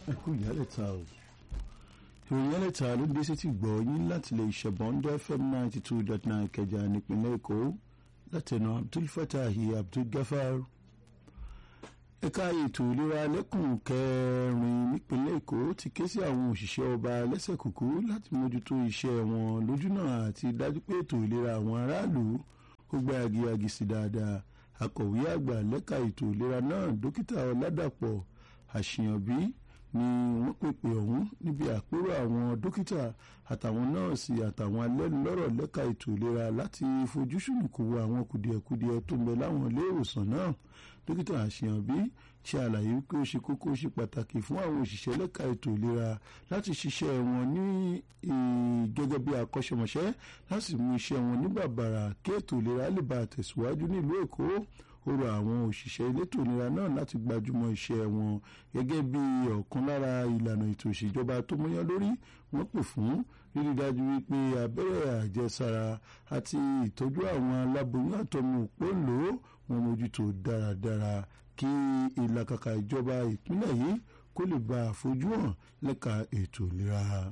ẹ kú ìyálẹ̀ta o ìròyìn ìyálẹ̀ta ló dé sí ti gbọ́ yín láti lè ṣẹ̀bọ̀ndé fm ninety two dot nine kẹjà nípínlẹ̀ èkó látẹnu abdul fatahi abdul gafar ẹ̀ka ètò ìlera lẹ́kùn kẹrin nípínlẹ̀ èkó ti ké sí àwọn òṣìṣẹ́ ọba lẹ́sẹ̀ kúkú láti mójútó iṣẹ́ wọn lójúnà àti dájú pé ètò ìlera àwọn aráàlú ó gbá agiyagi sí dáadáa akọ̀wé àgbà lẹ́ka ètò ìlera náà dókítà ọ̀làdàpọ̀ àṣìyànbí ni wọ́n pèpè ọ̀hún níbi àpérò àwọn dókítà àtàwọn nọ́ọ̀sì àtàwọn alẹ́nulọ́rọ̀ lẹ́ka ètò ìlera láti fojú sùnùkù wo àwọn kùdìẹ̀kudiẹ tó ń bẹ láwọn ilé ìwòsàn náà dókítà àṣìyànbí ṣe àlàyé wípé ó ṣe kókó ó ṣe pàtàkì fún àwọn òṣìṣẹ́ lẹ́ka ètò ìlera láti ṣiṣẹ́ wọn ní gẹ́gẹ́ bí akọ́ṣẹ́mọṣẹ́ láti mú iṣẹ́ wọn ní bàbàrà kí ètò ìlera lè bá tẹ̀síwájú nílùú èkó ó rọ àwọn òṣìṣẹ́ elétò ìlera náà láti gbajúmọ̀ iṣẹ́ wọn gẹ́gẹ́ bí ọ̀kan lára ìlànà ètò ìṣèjọba tó múyán lórí wọ́n pè fún rírí dájú wípé abẹ́rẹ́ àjẹsára àti ìtọ́jú àwọn aláboyún àtọmọ òpó lò ó wọn mójútó dáradára kí ìlàkàkà ìjọba ìpínlẹ̀ yìí kó lè bá àfojú hàn lẹ́ka ètò ìlera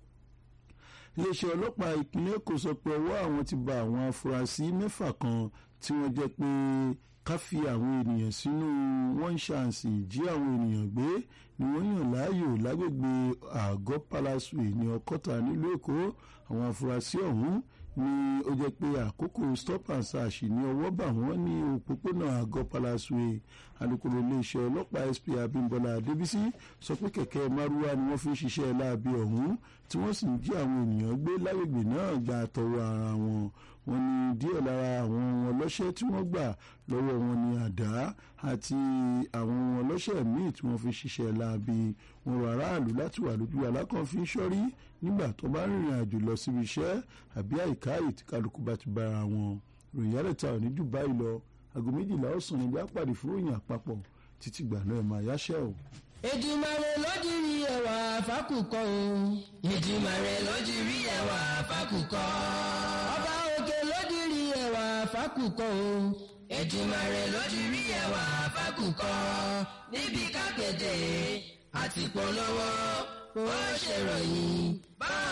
iléeṣẹ́ ọlọ́pàá ìpínlẹ̀ èkó sọ pé ọwọ́ àwọn ti ba àwọn afurasí mẹ́fà kan tí wọ́n jẹ́ pé ká fi àwọn ènìyàn sínú wọ́n ṣàǹsì jí àwọn ènìyàn gbé ni wọ́n yàn láàyò lágbègbè àgọ́ palasue ní ọkọ́ta nílùú èkó àwọn afurasí ọ̀hún ni ó jẹ́ pé àkókò stop and search ní ọwọ́ bà wọ́n ní òpópónà àgọ́ palasue alukoro iléeṣẹ́ ọlọ́pàá sp abimbola adébísí sọ pé kẹ̀kẹ́ márúwá ni wọ́n fi ń ṣiṣẹ́ láabi ọ̀hún tí wọ́n sì ń jí àwọn ènìyàn gbé lágbègbè náà gba àtọwọ́ ara wọn wọ́n ní díẹ̀ lára àwọn ọlọ́ṣẹ́ tí wọ́n gbà lọ́wọ́ wọn ní àdá àti àwọn ọlọ́ṣẹ́ míì tí wọ́n fi ṣiṣẹ́ láabi wọn rọ aráàlú láti wà lójú alákànfin sọ́rí nígbà tó bá rìnrìn àjò lọ síbi iṣẹ́ àbí àìká yìí tí kálukú bá ti bára wọn ròyìn àrètà ò ní jù báyìí lọ aago méjìlá ọ̀sán níbi àpàdé fún òyìn àpapọ̀ títí gbà náà máa yáṣẹ́ o. Èdùmàrè lójú rí ẹwà fákùkọ o. Èdùmàrè lójú rí ẹwà fákùkọ. Ọba òkè lójú rí ẹwà fákùkọ o. Èdùmàrè lójú rí ẹwà fákùkọ. Níbi kápẹ́tẹ̀ àti polówó ó ṣèròyìn.